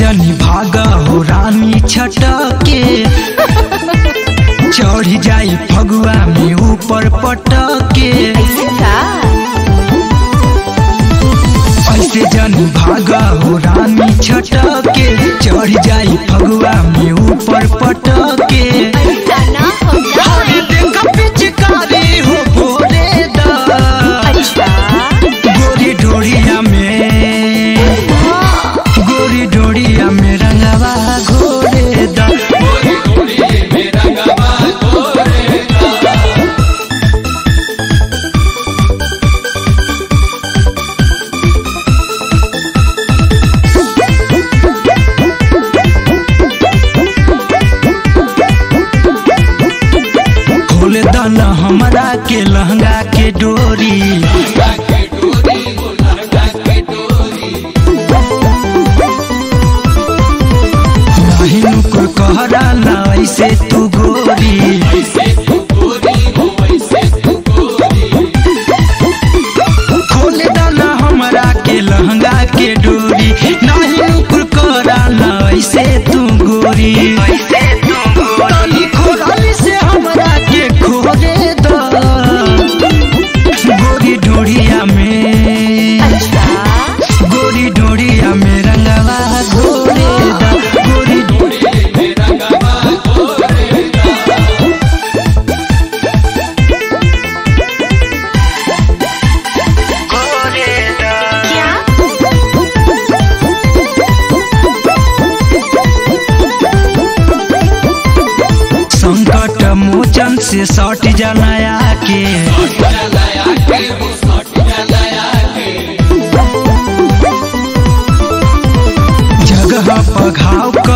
जनी भाग हो रानी छटके चढ़ जाई फगुआ में ऊपर पटके ऐसे जनी भाग हो रानी छटके चढ़ जाई फगुआ में ऊपर पटके अरे देख पिचकारी हो भोरे दा गोरी डोरिया में गोरी डोरिया में रंगवा घोरे दा खोल दाना हमरा के लहंगा के डोरी नहीं नुकुर कहरा ना ऐसे तू गोरी खोल दाना हमरा के लहंगा के डोरी नहीं नुकुर कहरा ना ऐसे तू गोरी तनी खोराली से हमरा के खोरे द गोरी डोरिया में गोरी डोरिया में रंगवा घोरे दा गोरी संकट मोचन से सट जनाया के जगह पघाव